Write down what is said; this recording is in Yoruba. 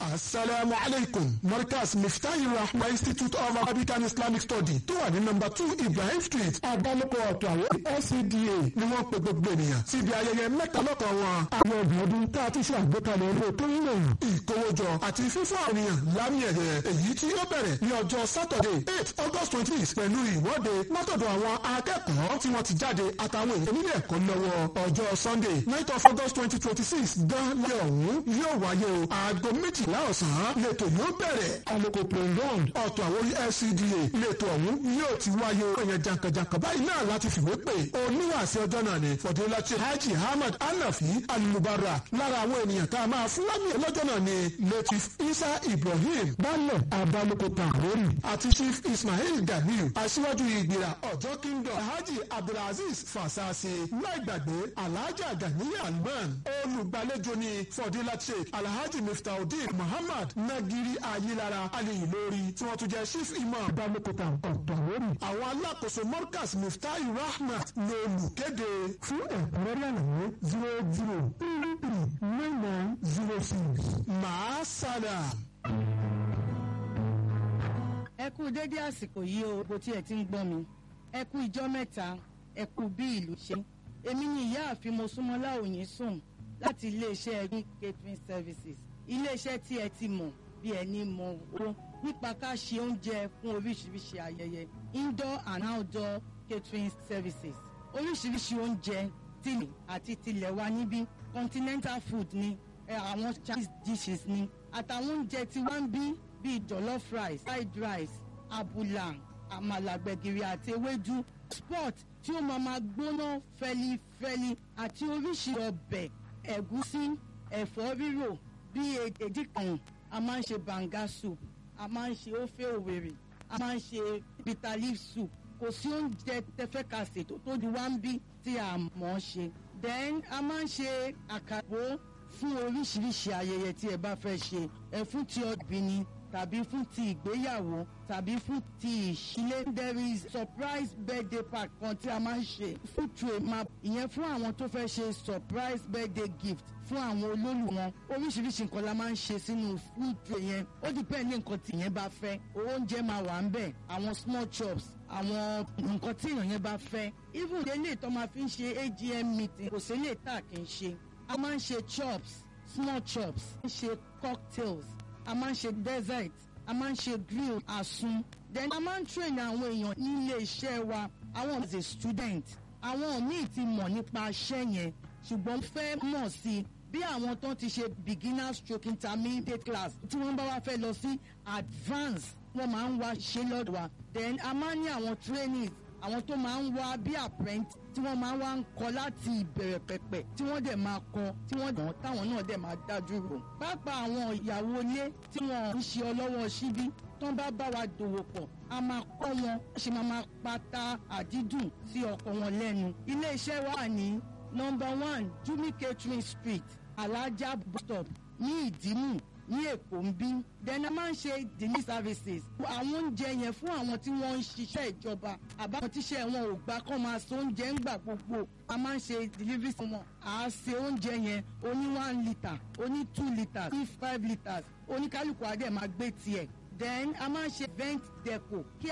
asalaamu alaykum markaz miftahi rahma institute of arabic and islamic study tó wà ní nọ́mbà two ibrahim street àdálùkọ ọ̀tọ̀ àwọn lcda ni wọ́n pe gbogbo ènìyàn síbi ayẹyẹ mẹ́ta lọ́kàn wọn. àwọn ọ̀gbìn ọdún tá a ti ṣe àgbékalẹ̀ owó tó ń lò ìkówójọ àti fífún àwọn ènìyàn lámì ẹ̀yẹ èyí tí ó bẹ̀rẹ̀ ní ọjọ́ saturday eight august twenty six pẹ̀lú ìwọ́de látọ̀dọ̀ àwọn akẹ́kọ̀ọ́ tí wọ́n ti jáde àtàwọn èèyàn nílé ẹ̀kọ́ lọ́wọ́ ọjọ́ sunday night of august twenty twenty six gan lẹ́ ọ̀hún yóò wáyé o aago méjìlá ọ̀sán lẹ́tọ̀ yóò bẹ̀rẹ̀ aloko playground ọ̀tọ̀ àwọn lcda lẹ́tọ̀ ọ̀hún yóò ti wáyé o èèyàn jankan-jankan báyìí náà láti fìwé pè oníwàásí ọjọ́ náà ni fọdúnláṣẹ hajj ahmad anafi alubara lára àwọn ènìyàn tá a máa fún lámì lọ́jọ́ náà ni latif isa ibrahim balẹ̀ abaloko tàwórì àti chief ismail ganiu aṣíwájú ìgbìrà ọjọ́ kingdom hajj abdulaziz fasasi láìgbàgbé alhaja ganiya alman olùgbàlejò ni fọdúnláṣẹ alhaji miftaudeen muhammad nagiri ayilara aliyu lórí tí wọ́n tún jẹ́ chief imam baloko tàwórì àwọn alákòóso morkas miftahi rahmat lolùkéde fún ẹ̀kúnrẹ́rẹ́ àlàyé zero zero three three nine nine zero six màá sálà. ẹ kú dédé àsìkò yìí o bó tiẹ̀ ti ń gbọ́ mi ẹ kú ìjọ́ mẹ́ta ẹ kú bí ìlú ṣe èmi ni ìyáàfin mosúnmọ́lá òyìn sùn láti iléeṣẹ́ ẹ̀gbìn catering services iléeṣẹ́ tí ẹ ti mọ̀ bí ẹni mọ owó nípa ká ṣe oúnjẹ fún oríṣiríṣi ayẹyẹ indoor and outdoor catering services oríṣiríṣi oúnjẹ tìlẹ̀ àti tilẹ̀ wa níbí continental food ni àwọn chinese dishes ni àtàwọn oúnjẹ tí wọ́n ń bí bíi jollof rice fried rice abula àmàlà gbẹ̀gìrì àti ewédú sport tí ó máa ma gbóná fẹlifẹli àti oríṣi ọbẹ̀ ẹ̀gúsí ẹ̀fọ́ rírò bíi èdìkan a máa ń ṣe banga soup a máa ń ṣe ofe òwèrè a máa ń ṣe bitter leaf soup kò sí oúnjẹ tẹfẹ́kàsè tó tó di wá ń bí tí a mọ̀ ọ́ ṣe then a máa ń ṣe àkàbò fún oríṣiríṣi ayẹyẹ tí ẹ bá fẹ́ ṣe ẹ fún ti ọbí ni tàbí fún ti ìgbéyàwó tàbí fún ti ìṣílé there is surprise birthday party kan tí a máa ń ṣe food tray map ìyẹn fún àwọn tó fẹ́ ṣe surprise birthday gift fún àwọn olólù wọn oríṣiríṣi nǹkan la máa ń ṣe sínú food tray yẹn ó depend ní nǹkan tí ìyẹn bá fẹ́ oúnjẹ máa wà ń bẹ̀ àwọn small chops àwọn nǹkan tí èèyàn yẹn bá fẹ́ even délé tó máa fi ń ṣe agm meeting kò sí lè tà kí n ṣe a máa ń ṣe chops small chops a máa ń ṣe cocktails a máa ń ṣe dessert a máa ń ṣe grill àsun then a máa ń train àwọn èèyàn nílé iṣẹ́ wa àwọn as a student àwọn míì ti mọ̀ nípa iṣẹ́ yẹn ṣùgbọ́n fẹ́ mọ̀ sí i bí àwọn tó ti ṣe beginner stroke intermediate class tí wọ́n bá wá fẹ́ lọ sí advance wọ́n máa ń wá ṣe lọ́dọ̀ wa then a máa ń ní àwọn trainees àwọn tó máa ń wá bí apprentice tí wọ́n máa ń wá ń kọ láti ìbẹ̀rẹ̀ pẹ̀pẹ̀ tí wọ́n dẹ̀ máa kọ tí wọ́n dàn táwọn náà dẹ̀ máa dájú rò. pápá àwọn ìyàwó ilé tí wọ́n ń ṣe ọlọ́wọ́ síbí tó ń bá bá wa dòwò pọ̀ a máa kọ́ wọn ṣe máa máa pata àdídùn sí ọkọ wọn lẹ́nu. iléeṣẹ́ wa ní nọmba one jumi catering street alájà bus stop ní ìdímù ní èkó ń bí then a máa ń ṣe daily services àwọn oúnjẹ yẹn fún àwọn tí wọ́n ń ṣiṣẹ́ ìjọba àbáwọn tíṣẹ́ wọn ò gbà kán máa so oúnjẹ ń gbà gbogbo a máa ń ṣe delivery fún wọn à á ṣe oúnjẹ yẹn oní one litre oní two litres oní five litres oníkálukú adé máa gbé tiẹ̀ then a máa ń ṣe vent deco kí